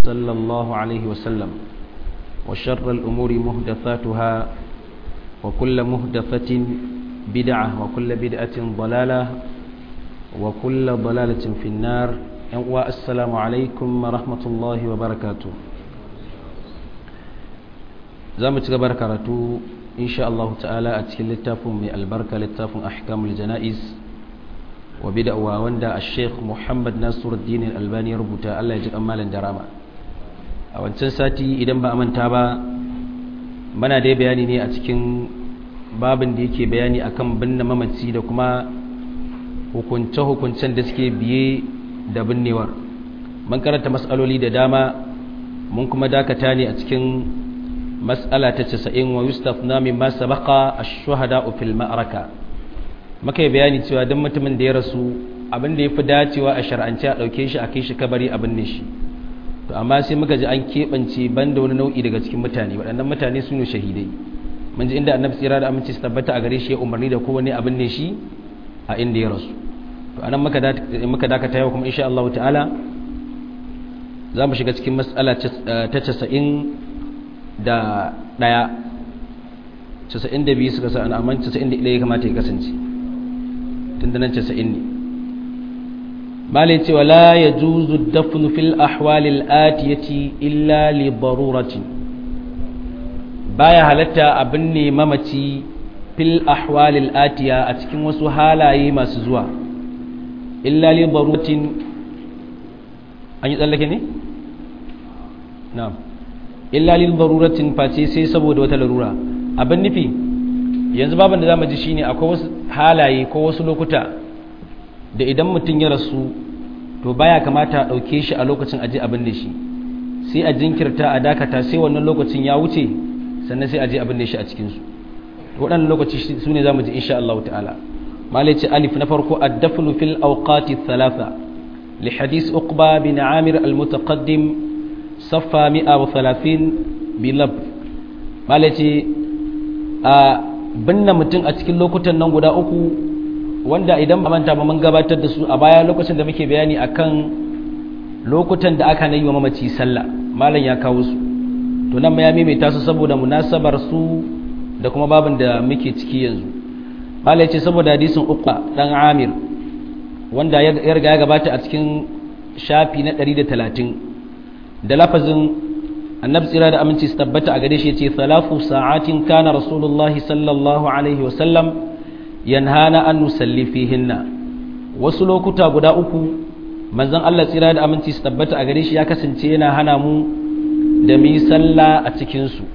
صلى الله عليه وسلم وشر الأمور مهدثاتها وكل مهدثة بدعة وكل بدعة ضلالة وكل ضلالة في النار والسلام عليكم ورحمة الله وبركاته زامت بركاته إن شاء الله تعالى أتكلم للتافم من البركة للتافم أحكام الجنائز وبدأ ووندا الشيخ محمد ناصر الدين الألباني ربطا الله يجب أمالا دراما a wancan sati idan ba a manta ba mana dai bayani ne a cikin babin da yake bayani akan binne mamaci da kuma hukunce-hukuncen da suke biye da binnewar mun karanta mas'aloli da dama mun kuma dakata ne a cikin mas'ala ta 90 wa yustafna mimma sabaqa ash-shuhada fil ma'araka muka yi bayani cewa duk mutumin da ya rasu abin da yafi dacewa a shar'ance a dauke shi a kai shi kabari a binne shi to amma sai muka ji an keɓance banda wani nau'i daga cikin mutane waɗannan mutane su ne shahidai mun ji inda annabi tsira da aminci su tabbata a gare shi ya umarni da kowane abin ne shi a inda ya rasu to anan muka dakata yau kuma insha Allah ta'ala za mu shiga cikin mas'ala ta casa'in da ɗaya casa'in da biyu suka sa'an amma casa'in da ɗaya ya kamata ya kasance tun da nan casa'in ne malai cewa la ya juzu dafnu fil ahwalil atiyati illa li daruratin baya halatta abin ne mamaci fil ahwalil atiya a cikin wasu halaye masu zuwa illa li daruratin an yi tsallake ne? na'am illa li daruratin face sai saboda wata larura abin nufi yanzu babin da za mu ji shine akwai wasu halaye ko wasu lokuta da idan mutum ya rasu to baya kamata a ɗauke shi a lokacin aji abin da shi sai a jinkirta a dakata sai wannan lokacin ya wuce sannan sai a je abin da shi a cikinsu waɗannan lokaci su ne za mu ji insha Allah ta'ala malai ce alif na farko addafnu fil awqati thalatha li hadis uqba bin amir al mutaqaddim saffa 130 bi lab malai ce a binne mutum a cikin lokutan nan guda uku wanda idan ba manta ba mun gabatar da su a baya lokacin da muke bayani akan lokutan da aka nayi wa mamaci sallah malam ya kawo su to nan ya maimaita su saboda munasabar su da kuma babin da muke ciki yanzu malam ya ce saboda hadisin uqba dan amir wanda ya riga ya gabata a cikin shafi na 130 da lafazin annabi tsira da aminci su tabbata a gare shi yace salafu sa'atin kana rasulullahi sallallahu alaihi wa sallam yanhana an nusalli fihinna wasu lokuta guda uku manzon Allah tsira da aminci su tabbata a gare shi ya kasance yana hana mu da mu yi sallah a cikin su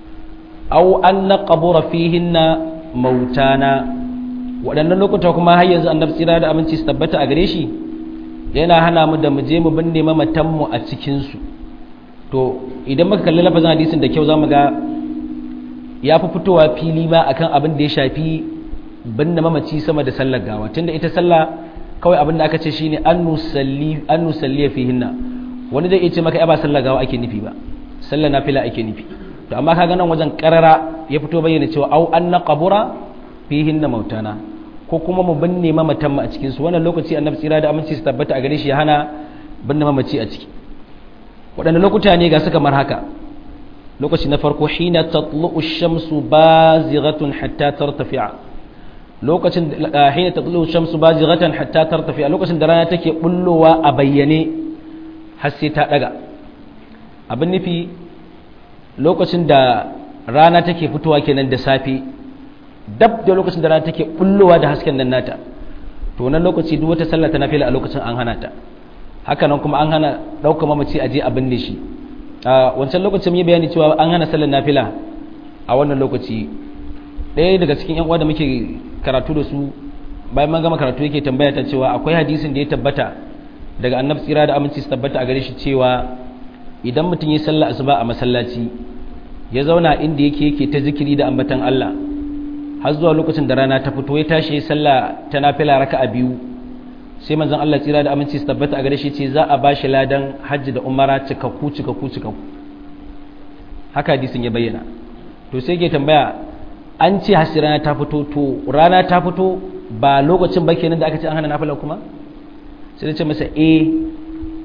aw an naqbura fihinna mautana waɗannan lokuta kuma har yanzu annabi tsira da aminci su tabbata a gare shi yana hana mu da mu je mu binne mamatan mu a cikin su to idan muka kalli lafazin hadisin da kyau zamu ga ya fi fitowa fili ma akan abin da ya shafi binne mamaci sama da sallar gawa tunda ita sallah kawai abin da aka ce shine an nusalli an nusalli fihinna wani zai iya ce maka ba sallar gawa ake nufi ba sallar nafila ake nufi to amma kaga nan wajen karara ya fito bayyana cewa au an naqbura fihinna mautana ko kuma mu binne mamatan mu a cikin su wannan lokaci annabi tsira da aminci su tabbata a gare shi ya hana binne mamaci a ciki waɗanne lokuta ne ga su kamar haka lokaci na farko hina tatlu'u shamsu bazighatun hatta tartafi'a lokacin hina tatlu'u shamsu bazighatan hatta tartafi'a lokacin da rana take bullowa a bayyane har sai ta daga abin nufi lokacin da rana take fitowa kenan da safe dab da lokacin da rana take bullowa da hasken nan nata to wannan lokaci duk wata sallah ta nafila a lokacin an hana ta haka nan kuma an hana ɗaukar mamaci a je a binne shi a wancan lokacin yi bayani cewa an hana sallar nafila a wannan lokaci ɗaya daga cikin yan uwa da muke karatu da su bayan man gama karatu yake tambaya ta cewa akwai hadisin da ya tabbata daga annabi tsira da aminci su tabbata a gare shi cewa idan mutum ya sallah asuba a masallaci ya zauna inda yake yake ta zikiri da ambatan Allah har zuwa lokacin da rana ta fito ya tashi ya sallah ta nafila raka'a biyu sai manzon Allah tsira da aminci su tabbata a gare shi ce za a bashi ladan hajji da umara cikakku cikakku cikakku haka hadisin ya bayyana to sai ke tambaya an ce hasi rana ta fito to rana ta fito ba lokacin ba kenan da aka ce an hana nafila kuma sai da ce masa eh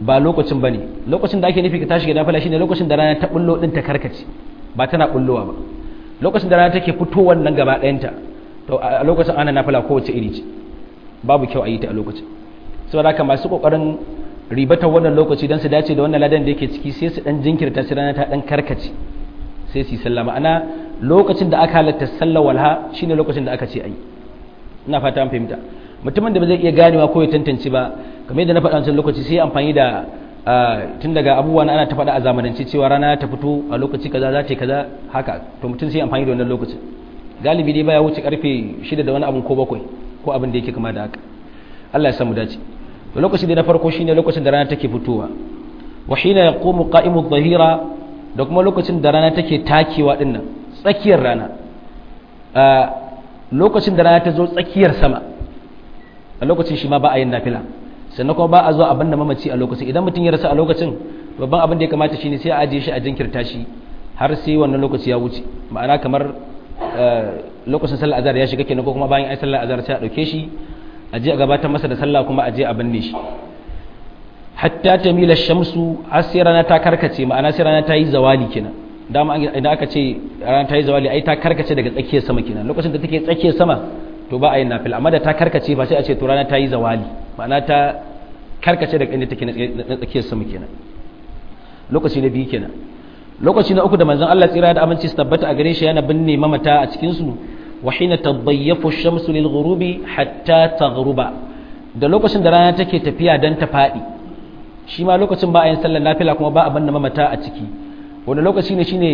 ba lokacin bane lokacin da ake nufi ka tashi ga nafila shine lokacin da rana ta bullo din ta karkace ba tana bullowa ba lokacin da rana take fitowar nan gaba ɗayanta to a lokacin ana nafila kowace iri ce babu kyau a yi ta a lokacin saboda haka masu kokarin ribatar wannan lokaci don su dace da wannan ladan da yake ciki sai su dan jinkirta sai rana ta dan karkace sai su yi sallah ma'ana lokacin da aka halatta sallar walha shine lokacin da aka ce ayi ina fata an fahimta mutumin da ba zai iya ganewa ko ya tantance ba kamar yadda na faɗa wancan lokaci sai amfani da tun daga abubuwan ana ta faɗa a zamanance cewa rana ta fito a lokaci kaza za ta yi kaza haka to mutum sai amfani da wannan lokacin galibi dai baya wuce karfe shida da wani abun ko bakwai ko abin da yake kama da haka Allah ya samu dace to lokaci da na farko shine lokacin da rana take fitowa wa hina yaqumu qa'imu adh-dhahira da kuma lokacin da rana take takewa dinnan tsakiyar rana lokacin da rana ta zo tsakiyar sama a lokacin shi ma ba a yin nafila sannan kuma ba a zo abin da mamaci a lokacin idan mutum ya rasa a lokacin babban abin da ya kamata shine sai a ajiye shi a jinkirta shi har sai wannan lokaci ya wuce ma'ana kamar lokacin sallar azhar ya shiga kenan ko kuma bayan ai sallar azhar sai a dauke shi a je a gabatar masa da sallah kuma a je a binne shi hatta tamila shamsu har sai rana ta karkace ma'ana sai rana ta yi zawali kenan dama idan aka ce rana ta yi zawali ai ta karkace daga tsakiyar sama kenan lokacin da take tsakiyar sama to ba a yin nafila amma da ta karkace ba sai a ce to rana ta yi zawali ma'ana ta karkace daga inda take na tsakiyar sama kenan lokaci na biyu kenan lokaci na uku da manzon Allah tsira da aminci su tabbata a gare shi yana binne mamata a cikin su wa hina tadayyafu ash-shamsu lil ghurubi hatta taghruba da lokacin da rana take tafiya dan ta fadi shi ma lokacin ba a yin sallar nafila kuma ba a binne mamata a ciki wani lokaci ne shine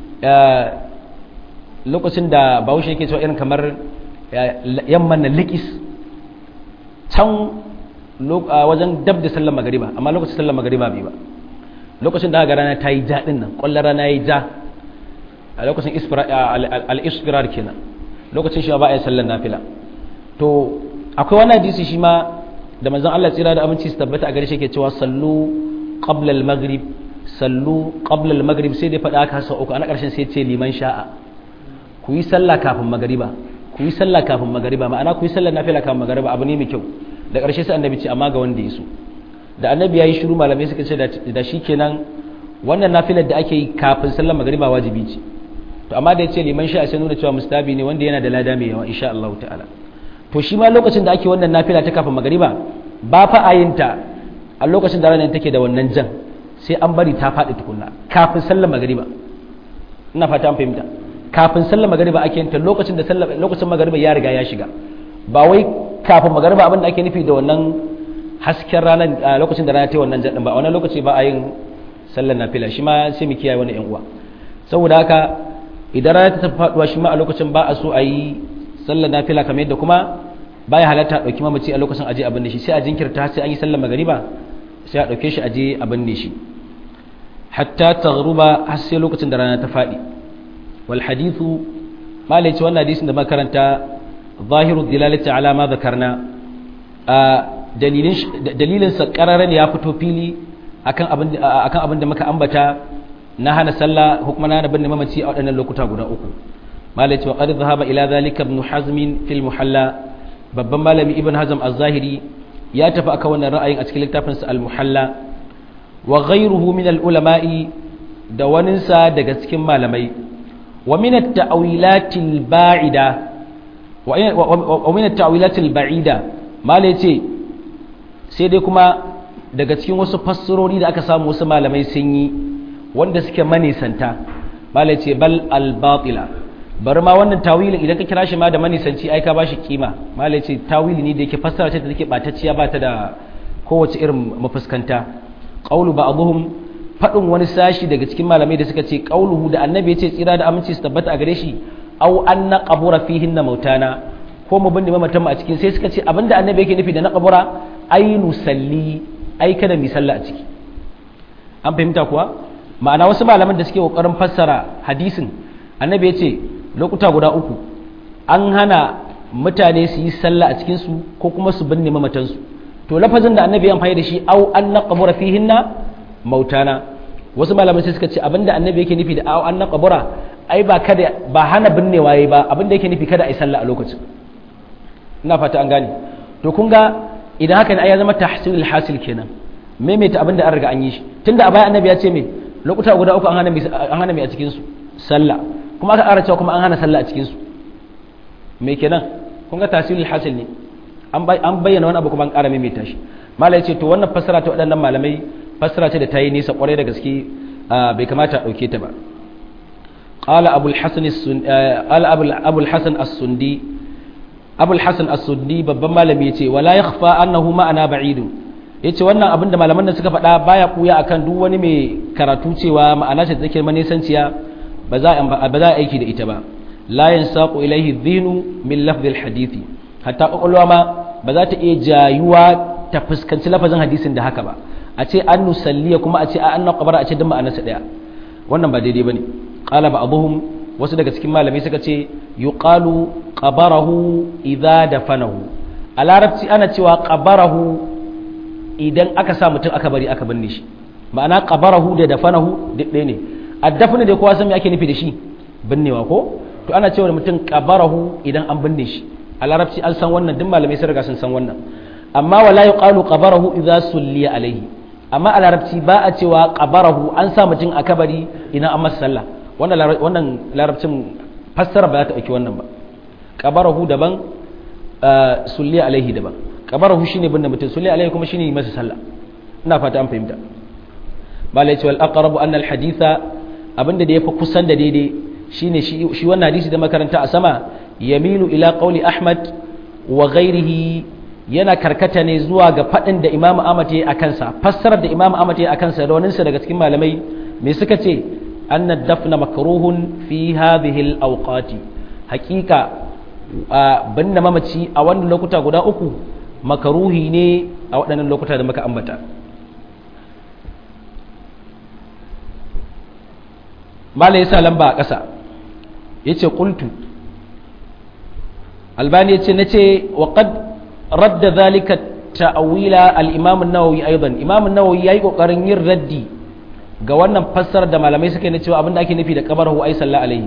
lokacin da bahaushe yake cewa irin kamar yamman na likis can wajen dab da sallar magariba amma lokacin sallar magariba bai ba lokacin da aka rana ta yi ja din nan kwallon rana ya yi ja a lokacin al-isfirar kenan lokacin shi ba a yi sallar nafila to akwai wani hadisi shi ma da manzon Allah tsira da aminci su tabbata a gare shi ke cewa sallu qabla al-maghrib sallu qabla al-maghrib sai dai faɗa aka sau uku ana ƙarshen sai ce liman sha'a ku yi sallah kafin magariba ku yi sallah kafin magariba ma'ana ku yi sallar nafila kafin magariba abu ne mai kyau da ƙarshe sai annabi ce amma ga wanda ya so da annabi ya yi shiru malamai suka ce da shi kenan wannan nafilar da ake yi kafin sallar magariba wajibi ce to amma da ya ce liman sha'a sai nuna cewa mustabi ne wanda yana da lada mai yawa insha Allah ta'ala to shi ma lokacin da ake wannan nafila ta kafin magariba ba fa a yin ta a lokacin da ranar take da wannan jan sai an bari ta faɗi tukunna kafin sallar magariba ina fata an fahimta kafin sallar magariba ake yin ta lokacin da sallar lokacin magariba ya riga ya shiga ba wai kafin magariba abin da ake nufi da wannan hasken ranar lokacin da rana ta yi wannan jan ba a wannan lokaci ba a yin sallar nafila shi ma sai mu kiyaye wani yan uwa saboda haka idan rana ta tafi faduwa shi ma a lokacin ba a so a yi sallar nafila kamar yadda kuma baya halatta a ɗauki mamaci a lokacin aje abin da shi sai a jinkirta sai an yi sallar magariba sai a ɗauke shi aje abin da shi hatta taghruba har sai lokacin da rana ta faɗi wal hadithu malai ce wannan hadisin da makaranta zahiru dilalati ala ma zakarna a dalilin dalilin sa ne ya fito fili akan abin akan abin da muka ambata na hana sallah hukuma na bin mamaci a waɗannan lokuta guda uku malai ce wa qad dhahaba ila zalika ibn hazm fil muhalla babban malami ibn hazm az-zahiri ya tafi aka wannan ra'ayin a cikin littafinsa al-muhalla wa ghayruhu min al-ulama'i da waninsa daga cikin malamai wa min at-ta'wilat al-ba'ida wa min at-ta'wilat al-ba'ida malai ce sai dai kuma daga cikin wasu fassarori da aka samu wasu malamai sun yi wanda suke manisanta malai ce bal al-batila bari ma wannan tawilin idan ka kira shi ma da manisanci ai ka bashi kima malai ce tawili ne da yake fassara ce da take batacciya ba ta da kowace irin mafuskanta qaulu ba'dhum fadin wani sashi daga cikin malamai da suka ce qauluhu da annabi ya ce tsira da aminci su tabbata a gare shi aw anna qabura fihin na mautana ko mu binne mamatan mu a cikin sai suka ce abinda annabi yake nufi da na qabura ai nusalli ai kada mi sallah a ciki an fahimta kuwa ma'ana wasu malaman da suke kokarin fassara hadisin annabi ya ce lokuta guda uku an hana mutane su yi sallah a cikinsu ko kuma su binne mamatansu to lafazin da annabi ya amfani da shi au an naqbura fihinna mautana wasu malamai sai suka ce abinda annabi yake nufi da au an naqbura ai ba kada ba hana binnewa yayi ba abinda yake nufi kada ai sallah a lokacin ina fata an gane to kun ga idan haka ne ai ya zama tahsilul hasil kenan maimaita abin da an riga an yi shi tunda a baya annabi ya ce me lokuta guda uku an hana an hana mai a cikin su sallah kuma aka ƙara cewa kuma an hana sallah a cikin su me kenan kun ga tasirul hasil ne an bayyana wani abu kuma an ƙara maimaita shi mala ya ce to wannan fassara ta waɗannan malamai fassara ce da ta yi nisa ƙwarai da gaske bai kamata a ɗauke ta ba قال أبو الحسن السن... قال أبو الحسن السندي أبو الحسن السندي babban malami yace wala yakhfa annahu ma'ana ba'id yace wannan abin da malaman da suka faɗa baya kuya akan duk wani mai karatu cewa ma'ana ce take manisanciya ba za ba za aiki da ita ba la yansaqu ilayhi dhinu min lafdh alhadith hatta kwakwalwa ma ba za ta iya jayuwa ta fuskanci lafazin hadisin da haka ba a ce an nusalliya kuma a ce a anna qabara a ce duk ma'anarsa daya wannan ba daidai bane qala ba'dhum wasu daga cikin malamai suka ce yuqalu qabarahu idza dafanahu a larabci ana cewa qabarahu idan aka sa mutum aka bari aka binne shi ma'ana qabarahu da dafanahu duk ɗaya ne addafna da kowa san me ake nufi da shi binnewa ko to ana cewa mutum qabarahu idan an binne shi a larabci an san wannan duk malamai sun riga sun san wannan amma wala yuqalu qabarahu idza sulliya alaihi amma a larabci ba a cewa qabarahu an sa mutum a kabari idan an masa sallah wannan larabcin fassara ba za ta ɗauki wannan ba ƙabarahu daban sulli alaihi daban ƙabarahu shine bin da mutum sulli alaihi kuma shine masa sallah ina fata an fahimta ba la wal aqrabu anna al haditha abinda da yafi kusan da daidai shine shi wannan hadisi da makaranta a sama yamilu ila qawli ahmad wa ghairihi yana karkata ne zuwa ga faɗin da imam ahmad ya yi a kansa fassarar da imam ahmad ya yi a kansa da waninsa daga cikin malamai me suka ce أن الدفن مكروه في هذه الأوقات حقيقة بند ممتي أولا لوكتا قد أكو مكروه ني أو أن لوكتا دمك أمبتا ما ليس لنبا قسا يتي قلت الباني يتي نتي وقد رد ذلك تأويل الإمام النووي أيضا إمام النووي يأيقو قرن ردي ga wannan fassarar da malamai suka yi na cewa abinda ake nufi da kabarhu ai salla alaihi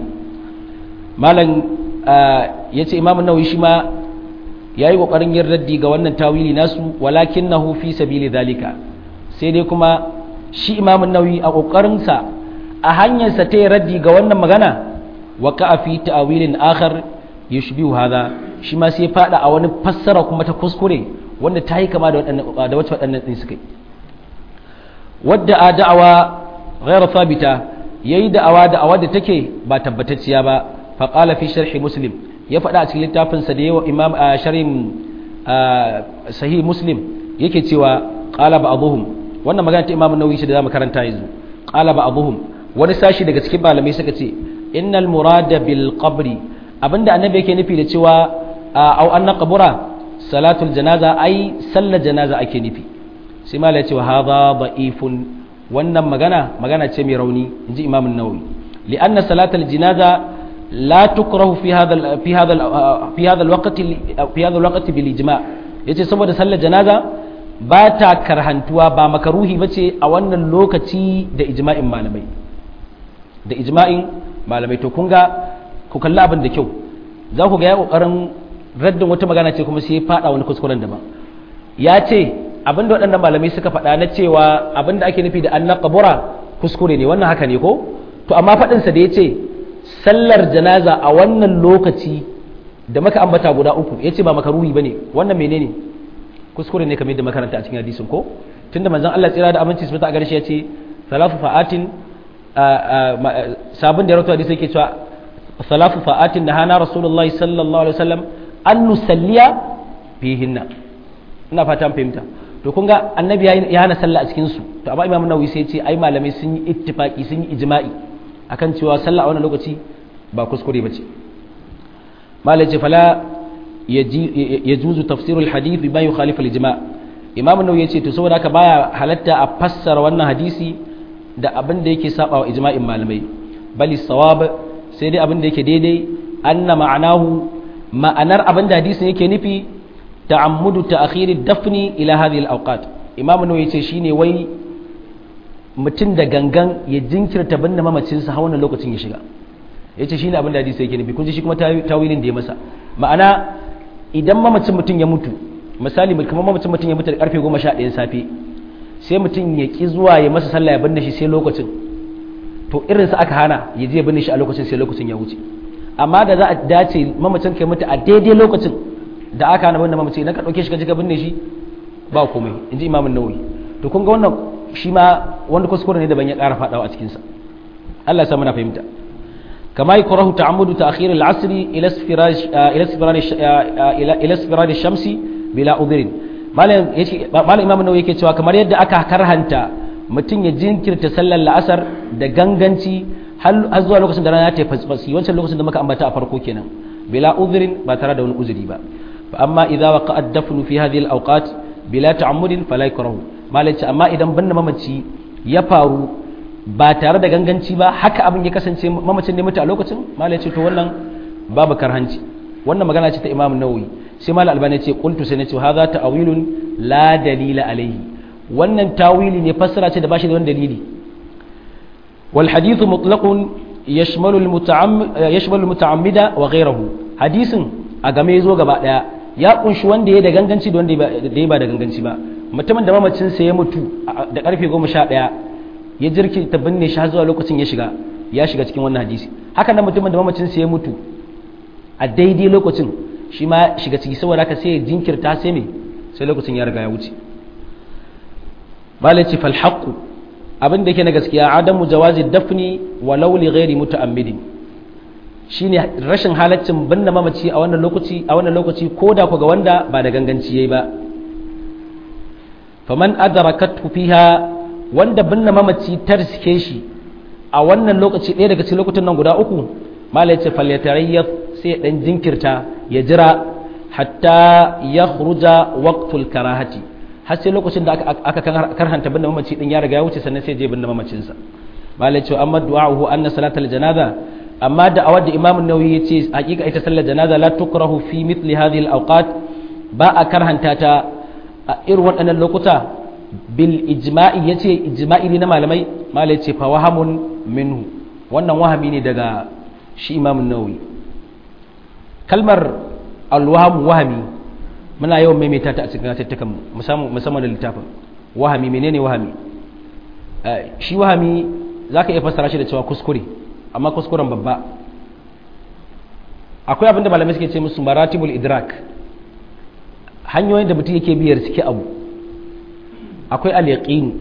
malam ya ce imamu nawawi shi ma ya yi ƙoƙarin yin raddi ga wannan tawili nasu walakin na fi sabili zalika sai dai kuma shi imamun nawawi a ƙoƙarinsa a hanyarsa ta yi raddi ga wannan magana wa ka fi ta'awilin akhar yushbihu hadha shi ma sai fada a wani fassara kuma ta kuskure wanda ta yi kama da wacce waɗannan ɗin suka yi wadda a da'awa ghairu thabita yayi da'awa da'awa da take ba tabbatacciya ba fa qala fi sharhi muslim ya faɗa a cikin littafin sa da yawa imam a sharhin sahih muslim yake cewa qala ba'dhum wannan magana ta imam an-nawawi shi da zamu karanta yanzu qala ba'dhum wani sashi daga cikin malamai suka ce innal murada bil qabri abinda annabi yake nufi da cewa au anna qabura salatul janaza ai sallar janaza ake nufi sai mala ya ce wa hadha da'ifun wannan magana magana ce mai rauni inji imam an-nawawi li'anna salatul janaza la tukrahu fi hadha fi hadha fi hadha al-waqt fi hadha al-waqt bil ijma' yace saboda sallar janaza ba ta karhantuwa ba makaruhi bace a wannan lokaci da ijma'in malamai da ijma'in malamai to kun ga ku kalli abin da kyau za ku ga ya kokarin raddin wata magana ce kuma sai ya fada wani kuskuren daban ya ce abin da waɗannan malamai suka faɗa na cewa abin da ake nufi da an kabura kuskure ne wannan haka ne ko to amma faɗinsa da ya ce sallar janaza a wannan lokaci da maka ambata guda uku ya ce ba makaruhi ba ne wannan menene kuskure ne kamar yadda makaranta a cikin hadisin ko tunda manzon Allah tsira da aminci su ta gare shi ya ce salafu fa'atin sabon da ya rawaito hadisi yake cewa salafu fa'atin da hana rasulullahi sallallahu alaihi wasallam an nusalliya fihinna ina fata fahimta to kun ga annabi ya hana sallah a cikin su to amma imamu nawawi sai ya ce ai malamai sun yi ittifaqi sun yi ijma'i akan cewa sallah a wannan lokaci ba kuskure bace malai ce fala yajuzu tafsirul hadith bima yukhalifu al-ijma' imamu nawawi ya ce to saboda haka baya halatta a fassara wannan hadisi da abin da yake saba wa ijma'in malamai bali sawab sai dai abin da yake daidai anna ma'anahu ma'anar abin da hadisin yake nufi ta'ammudu ta'khiri dafni ila hadhihi al-awqat imam nawawi yace shine wai mutum da gangan ya jinkirta binne mamacin sa wannan lokacin ya shiga yace shine abin da hadisi yake nufi kun ji shi kuma tawilin da ya masa ma'ana idan mamacin mutum ya mutu misali kamar mamacin mutum ya mutu da karfe 11 safe sai mutum ya ki zuwa ya masa sallah ya binne shi sai lokacin to irin sa aka hana ya je binne shi a lokacin sai lokacin ya wuce amma da za a dace mamacin kai mutu a daidai lokacin da aka hana binne mamaci na ka dauke shi ka ji ka binne shi ba komai in ji imamun nawawi to kun ga wannan shi ma wanda kuskure ne daban ya ƙara faɗawa a cikinsa Allah ya sa muna fahimta kama yukrahu ta'ammudu ta'khir al-'asr ila isfiraj ila isfiraj ila isfiraj shamsi bila udhrin malam yace malam imam nawawi yake cewa kamar yadda aka karhanta mutum ya jinkirta sallar la'asar da ganganci har zuwa lokacin da rana ta fasfasi wancan lokacin da muka ambata a farko kenan bila udhrin ba tare da wani uzuri ba fa amma idza waqa'a ad-dafnu fi hadhihi al-awqat bila ta'ammudin fala yukrahu malai ce amma idan binne mamaci ya faru ba tare da ganganci ba haka abin ya kasance mamacin ne mutu a lokacin malai ce to wannan babu karhanci wannan magana ce ta imam nawawi sai malai albani ce qultu sai nace hadha ta'wilun la dalila alayhi wannan tawili ne fassara ce da bashi da wani dalili wal hadithu mutlaqun yashmalu al muta'ammid yashmalu al muta'ammida wa ghayruhu hadisin a game zo gaba daya ya kunshi wanda ya da ganganci da wanda ya ba da ganganci ba mutumin da mamacinsa ya mutu da karfe goma sha ɗaya ya jirki ta binne shi har zuwa lokacin ya shiga ya shiga cikin wannan hadisi haka nan mutumin da mamacinsa ya mutu a daidai lokacin shi ma shiga ciki saboda haka sai ya jinkirta sai me sai lokacin ya riga ya wuce malaci fal haqqu abin da yake na gaskiya adamu jawazi dafni walau li ghairi muta'ammidin shine rashin halaccin binne mamaci a wannan lokaci a wannan lokaci koda ku ga wanda ba da ganganci yayi ba faman adrakathu fiha wanda binne mamaci ta riske shi a wannan lokaci ɗaya daga cikin lokutan nan guda uku malai ce falyatarayyaf sai ya dan jinkirta ya jira hatta ya khruja waqtul karahati har sai lokacin da aka karhanta binne mamaci din ya riga ya wuce sannan sai je binne mamacinsa malai ce amma du'a'uhu anna salatal janaza amma da awad da imam an-nawawi yace hakika ita sallar janaza la tukrahu fi mithli hadhihi al-awqat ba a karhanta ta a irin waɗannan lokuta bil ijma'i yace ijma'i ne na malamai malai ce fa wahamun minhu wannan wahami ne daga shi imam an-nawawi kalmar al-waham wahami muna yawan maimaita ta a cikin tattakan musamman musamman da littafin wahami menene wahami shi wahami zaka iya fassara shi da cewa kuskure amma kuskuren babba akwai abinda malamai suke ce musu maratibul idrak hanyoyin da mutum yake biyar suke abu akwai al-yaqin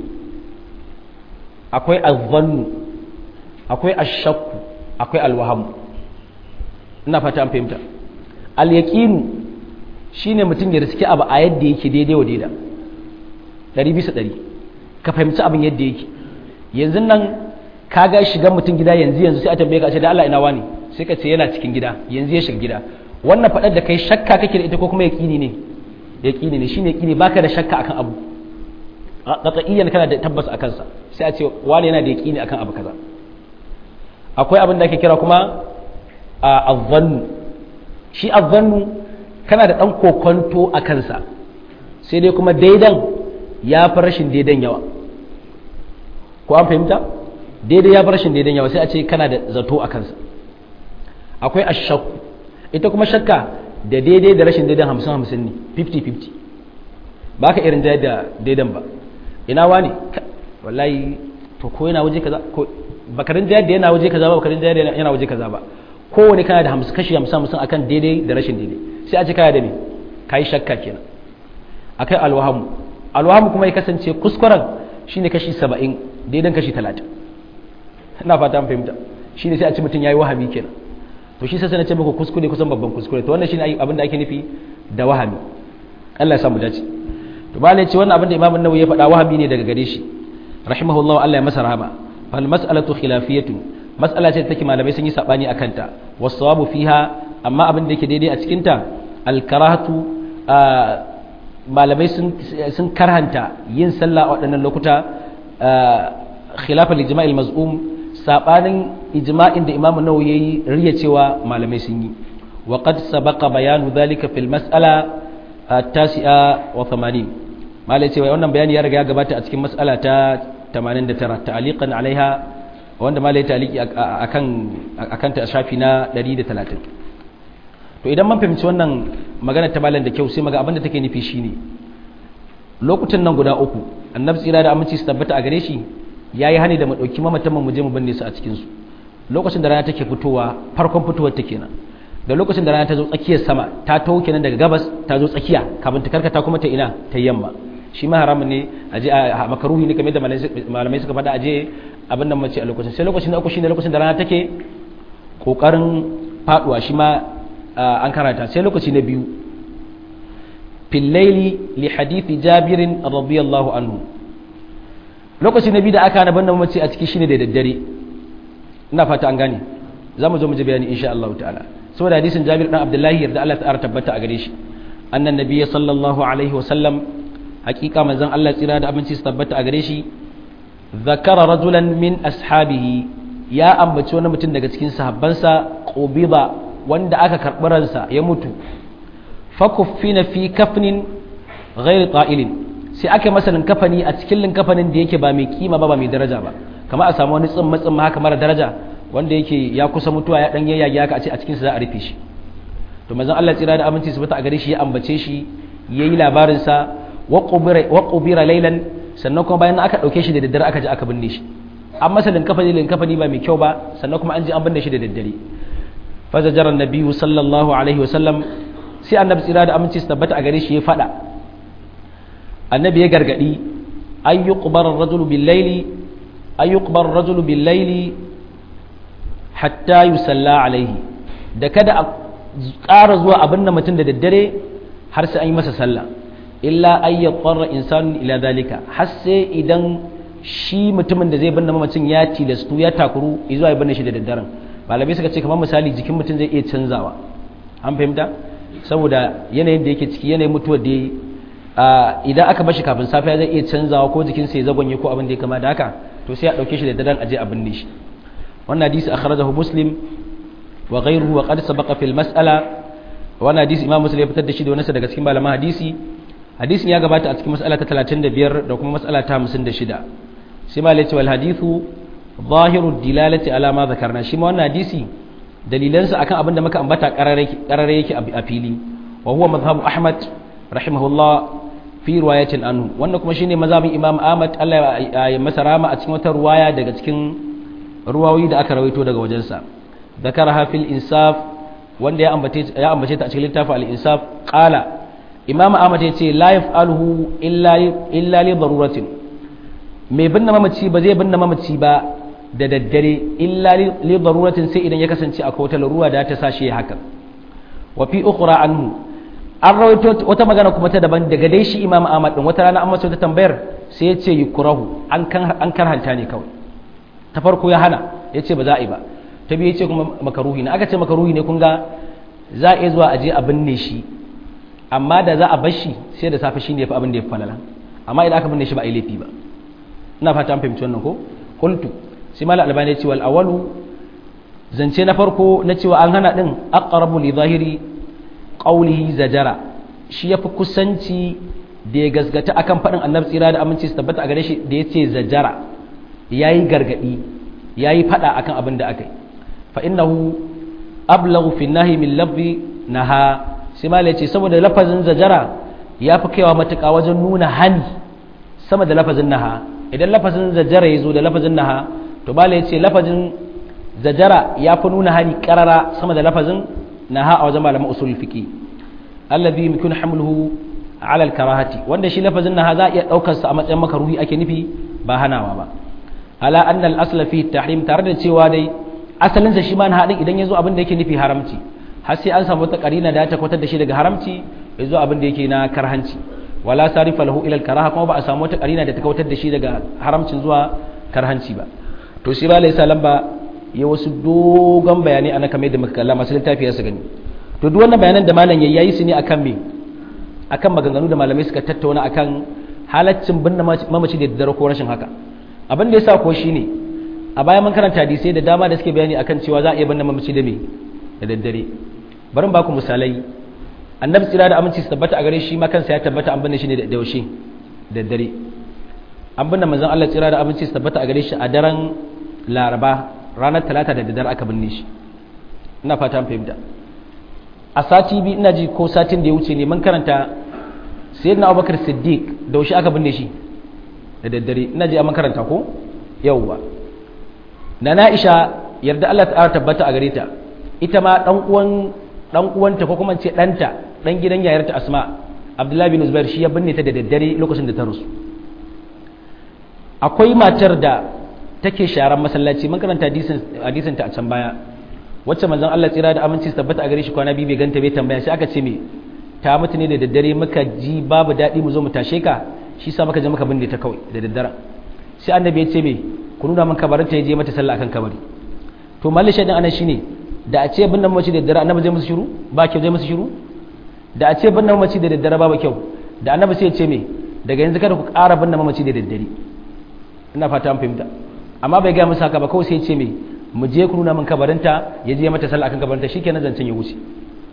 akwai az-zannu akwai ash-shakku akwai al-waham ina fata an fahimta al-yaqin shine mutum ya riski abu a yadda yake daidai wa daida ɗari bisa ɗari ka fahimci abin yadda yake yanzu nan ka ga shiga mutum gida yanzu yanzu sai a tambaye ka ce da Allah ina wani sai ka ce yana cikin gida yanzu ya shiga gida wannan faɗar da kai shakka kake da ita ko kuma yaƙini ne yaƙini ne shine yaƙini baka da shakka akan abu qat'iyyan kana da tabbas akan sa sai a ce wani yana da yaƙini akan abu kaza akwai abin da ake kira kuma azzannu shi azzannu kana da ɗan kokonto a kansa sai dai kuma daidan ya fi rashin daidan yawa ko an fahimta daidai ya fi rashin daidan yawa sai a ce kana da zato a kansa akwai ashakku ita kuma shakka da daidai da rashin daidan hamsin hamsin ne 50-50 ba ka irin da daidan ba ina wani wallahi to ko yana waje kaza ko bakarin jayar da yana waje kaza ba bakarin jayar da yana waje kaza ba kowane kana da hamsin kashi hamsin hamsin akan daidai da rashin daidai sai a ce kaya da me ka yi shakka kenan akai alwahamu alwahamu kuma ya kasance kuskuren shine kashi saba'in daidan kashi talatin ina fata an fahimta shine sai a ce mutum ya yi wahami kenan to shi sai na ce muku kuskure kusan babban kuskure to wannan shine abin da ake nufi da wahami Allah ya samu dace to ba ce wannan abin da Imam Nawawi ya faɗa wahami ne daga gare shi rahimahullahu Allah ya masa rahama fal mas'alatu khilafiyatun mas'ala ce take malamai sun yi sabani akan ta wasawabu fiha amma abin da yake daidai a cikin ta al-karahatu malamai sun karhanta yin sallah a waɗannan lokuta khilafal ijma'il maz'um sabanin ijma'in da imamu nawawi yayi riya cewa malamai sun yi wa qad sabaqa bayanu dhalika fil mas'ala at-tasi'a wa 80 malai cewa wannan bayani ya riga ya gabata a cikin mas'ala ta 89 ta'aliqan alaiha wanda malai taliki akan akan ta shafi na 130 to idan man fahimci wannan magana ta malam da kyau sai maga abinda take nufi shine lokutan nan guda uku annabi tsira da aminci su tabbata a gare shi yayi hani da mu dauki mamatan mu je mu binne su a cikin su lokacin da rana take fitowa farkon fitowar ta kenan da lokacin da rana ta zo tsakiyar sama ta taho kenan daga gabas ta zo tsakiya kafin ta karkata kuma ta ina ta yamma shi ma haramun ne a je a makaruhi ne kamar da malamai suka faɗa a je abin nan mace a lokacin sai lokacin na uku shine lokacin da rana take kokarin faduwa shi ma an karata sai lokaci na biyu fil laili li hadithi jabirin radiyallahu anhu lokaci na biyu da aka na bannan mace a ciki shine da daddare ina fata an gane za mu zo mu ji bayani insha Allah ta'ala saboda hadisin Jabir dan Abdullahi yarda Allah ta tabbata a gare shi annan nabiyyi sallallahu alaihi wa sallam hakika manzon Allah tsira da abinci su tabbata a gare shi zakara rajulan min ashabihi ya ambaci wani mutum daga cikin sahabbansa qubida wanda aka karɓi ransa ya mutu fakuffina fi kafnin ghairi ta'ilin sai aka masa linkafani a cikin linkafanin da yake ba mai kima ba ba mai daraja ba kamar a samu wani tsimma tsimma haka mara daraja wanda yake ya kusa mutuwa ya dan yayyage haka a ce a cikin sa za a rufe shi to manzon Allah tsira da aminci su bata a gare shi ya ambace shi yayi labarin sa wa qubira wa qubira laylan sannan kuma bayan aka dauke shi da daddare aka je aka binne shi an masa linkafani linkafani ba mai kyau ba sannan kuma an je an binne shi da daddare fa zajara annabiyyu sallallahu alaihi wa sallam sai annabi tsira da aminci su tabbata a gare shi ya fada annabi ya gargadi an yi ƙubar rajulu billaili an yi ƙubar rajulu billaili hatta yi salla alaihi da kada a ƙara zuwa abin da mutum da daddare har sai an yi masa sallah illa an yi ƙwarar insanun ila zalika har sai idan shi mutumin da zai binne mamacin ya tilastu ya takuru zuwa ya binne shi da daddaren malamai suka ce kamar misali jikin mutum zai iya canzawa an fahimta saboda yanayin da yake ciki yanayin mutuwar da idan aka bashi kafin safiya zai iya canzawa ko jikinsa ya zagonye ko abin da ya kama da haka to sai a dauke shi da dadan aje a binne shi wannan hadisi akhrajahu muslim wa ghayruhu wa qad sabaqa fil mas'ala wannan hadisi imam muslim ya fitar da shi da wani daga cikin malaman hadisi hadisin ya gabata a cikin mas'ala ta 35 da kuma mas'ala ta 56 sai ma lai wal hadithu zahiru dilalati ala ma zakarna shi ma wannan hadisi dalilansa akan abin da muka ambata karare yake a fili wa huwa madhhabu ahmad rahimahullah fi riwayatin anhu wannan kuma shine mazhabin imam ahmad Allah ya masa rama a cikin wata ruwaya daga cikin ruwayoyi da aka rawaito daga wajensa zakaraha fil insaf wanda ya ambace ya ambace ta a cikin littafin al insaf qala imam ahmad ya ce la yaf'aluhu illa illa li daruratin mai binne mamaci ba zai binne mamaci ba da daddare illa li daruratin sai idan ya kasance akwai wata larura da ta sashi haka wa fi ukhra anhu an rawaito wata magana kuma ta daban daga dai shi imam ahmad din wata rana an masa wata tambayar sai ya ce yukurahu an kan an karhanta ne kawai ta farko ya hana ya ce ba za a yi ba ta biyu ya ce kuma makaruhi ne aka ce makaruhi ne kun ga za a iya zuwa a je a binne shi amma da za a bar shi sai da safe shine yafi abin da ya falala amma idan aka binne shi ba a yi laifi ba ina fata an fahimci wannan ko qultu sai mala albani ya ce wal awalu zance na farko na cewa an hana din aqrabu li zahiri qawlihi zajara shi yafi kusanci da ya gasgata akan faɗin annabi tsira da aminci su tabbata a gare shi da ya ce zajara yayi gargadi yayi faɗa akan abin da aka yi fa innahu ablaghu fi nahi min lafzi naha sai ma ce saboda lafazin zajara ya fi kaiwa matuƙa wajen nuna hani sama da lafazin naha idan lafazin zajara ya zo da lafazin naha to bala ya ce lafazin zajara ya fi nuna hani ƙarara sama da lafazin naha a wajen malaman usul fiqi alladhi yumkinu hamluhu ala al-karahati wanda shi lafazin naha za a iya daukar sa a matsayin makaruhi ake nufi ba hanawa ba ala anna al-asl fi tahrim tare da cewa dai asalin sa shi ma na hadin idan yazo abin da yake nufi haramci har sai an samu wata karina da ta kwatar da shi daga haramci yazo abin da yake na karhanci wala sarifa lahu ila al-karaha kuma ba a samu wata karina da ta kwatar da shi daga haramcin zuwa karhanci ba to shi ba laysa lamba ya wasu dogon bayanai ana kamar da muka kalla masu littafi su gani to duk wannan bayanan da malam yayi su ne akan me akan maganganu da malamai suka tattauna akan halaccin binne mamaci da daddare ko rashin haka abin da yasa ko shine a baya mun karanta hadisai da dama da suke bayani akan cewa za a iya binne mamaci da me da daddare bari ba ku misalai annabi tsira da aminci su tabbata a gare shi ma kansa ya tabbata an binne shi ne da yaushe da daddare an binne manzon Allah tsira da aminci su tabbata a gare shi a daren laraba ranar talata da daddare aka binne shi ina fata an fahimta a sati biyu ina ji ko satin da ya wuce ne mun karanta sayyidina abubakar siddiq da wushi aka binne shi da daddare ina ji a makaranta ko yawwa na na'isha yarda Allah ta tabbata a gare ta ita ma dan uwan dan uwanta ko kuma ce danta dan gidan yayarta Asma Abdullahi bin Zubair shi ya binne ta da daddare lokacin da ta rasu akwai matar da take sharan masallaci mun karanta hadisin hadisin ta a can baya wacce manzon Allah tsira da aminci su tabbata a gare shi kwana biyu bai ganta bai tambaya sai aka ce me ta mutu ne da daddare muka ji babu daɗi mu zo mu tashe ka shi sa muka je muka binne ta kawai da daddare sai annabi ya ce me ku nuna min kabarin ta je mata sallah akan kabari to malli shaidan anan shine da a ce binne mace da daddare annabi zai musu shiru ba kyau zai musu shiru da a ce binne mace da daddare babu kyau da annabi sai ya ce me daga yanzu kada ku ƙara binne mamaci da daddare ina fata an fahimta amma bai ga musu haka ba kawai sai ya ce me mu je ku nuna min kabarinta ya je mata sallah akan kabarinta shikenan zancen ya wuce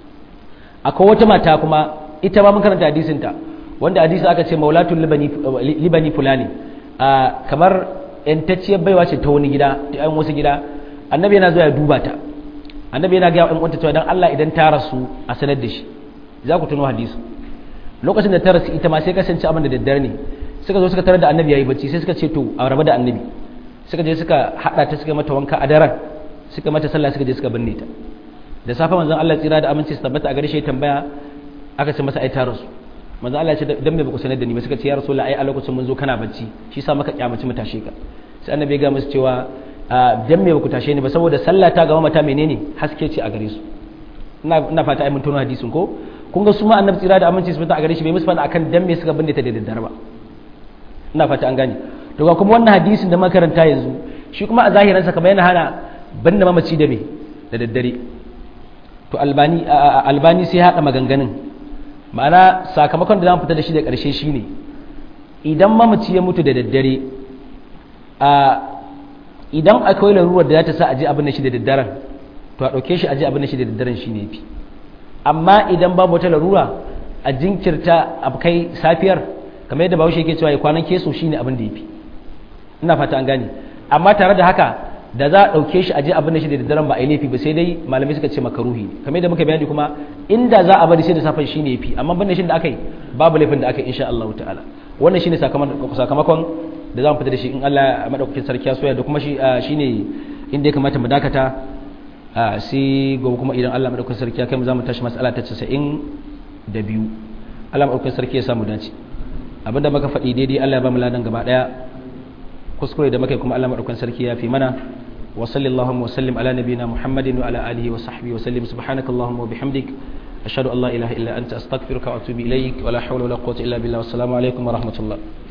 akwai wata mata kuma ita ba mun karanta hadisin ta wanda hadisi aka ce maulatul libani libani fulani kamar yantacciyar baiwa ce ta wani gida ta yan wasu gida annabi yana zuwa ya duba ta annabi yana ga yan uwanta cewa dan Allah idan ta rasu a sanar da shi za ku tuno hadisi lokacin da ta rasu ita ma sai kasance abin da daddare ne suka zo suka tarar da annabi yayi bacci sai suka ce to a raba da annabi suka je suka hada ta suka mata wanka a daren suka mata sallah suka je suka binne ta da safe manzon Allah tsira da aminci su tabbata a gare shi tambaya aka ce masa ai ta rasu manzon Allah ya ce dan me baku sanar da ni ba suka ce ya rasulullah ai a lokacin mun zo kana bacci shi sa maka kyamaci mu tashe ka sai annabi ya ga musu cewa dan me baku tashe ni ba saboda sallah ta gaba mata menene haske ce a gare su ina ina fata ai mun tono hadisin ko kun ga su ma annabi tsira da aminci su tabbata a gare shi bai musu fada akan dan me suka binne ta da daddare ba ina fata an gane to ga kuma wannan hadisin da makaranta yanzu shi kuma a zahiransa kamar yana hana binne mamaci da me da daddare to albani albani sai hada maganganun ma'ana sakamakon da zamu fita da shi da ƙarshe shine idan mamaci ya mutu da daddare a idan akwai larurar da za ta sa aje abin da shi da daddaren to a ɗauke shi aje abin da shi da daddaren shine yafi amma idan babu wata larura a jinkirta a kai safiyar kamar yadda bahaushe yake cewa ya kwanan keso shine abin da yafi ina fata an gane amma tare da haka da za a ɗauke shi a je abin da shi da daddaren ba a yi laifi ba sai dai malamai suka ce makaruhi kamar yadda muka bayani kuma inda za a bari sai da safen shi ne yafi amma ban shi da aka yi babu laifin da aka yi insha Allah ta'ala wannan shine sakamakon da za mu fita da shi in Allah madaukakin sarki ya soya da kuma shi shine inda ya kamata mu dakata sai gobe kuma idan Allah madaukakin sarki ya kai mu za mu tashi mas'ala ta 90 da biyu Allah madaukakin sarki ya samu dace abinda muka faɗi daidai Allah ya ba mu ladan gaba daya kuskure da muka kuma Allah madaukakin sarki ya fi mana wa sallallahu wa sallim ala nabiyina muhammadin wa ala alihi wa sahbihi wa sallim subhanakallahumma wa bihamdik ashhadu an la ilaha illa anta astaghfiruka wa atubu ilaik wa la hawla wa la quwwata illa billah wa assalamu alaikum wa rahmatullah